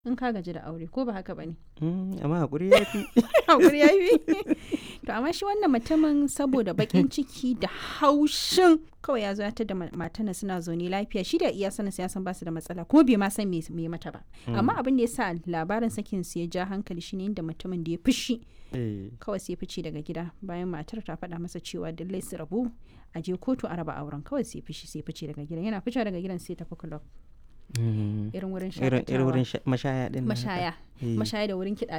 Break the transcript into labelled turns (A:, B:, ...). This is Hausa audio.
A: in ka gaji da aure ko ba haka bane
B: Mm, amma hakuri ya fi
A: hakuri ya yi to amma shi wannan mutumin saboda bakin ciki da haushin kawai ya zo ya da matana suna zaune lafiya shi da iya sanin ya san basu da matsala kuma bai ma san me me mata ba amma abin da ya sa labarin sakin su ya ja hankali shine inda mutumin da ya fushi
B: Eh,
A: kawai sai fice daga gida bayan matar ta faɗa masa cewa lallai su rabu a je kotu a raba auren kawai sai fishi sai fice daga gidan yana fice daga gidan sai tafi club
B: mm.
A: irin wurin
B: irin irin wurin
A: shakatawa
B: sha- mashaya din nan haka.
A: mashaya
B: Eh.
A: mashaya da wurin kiɗa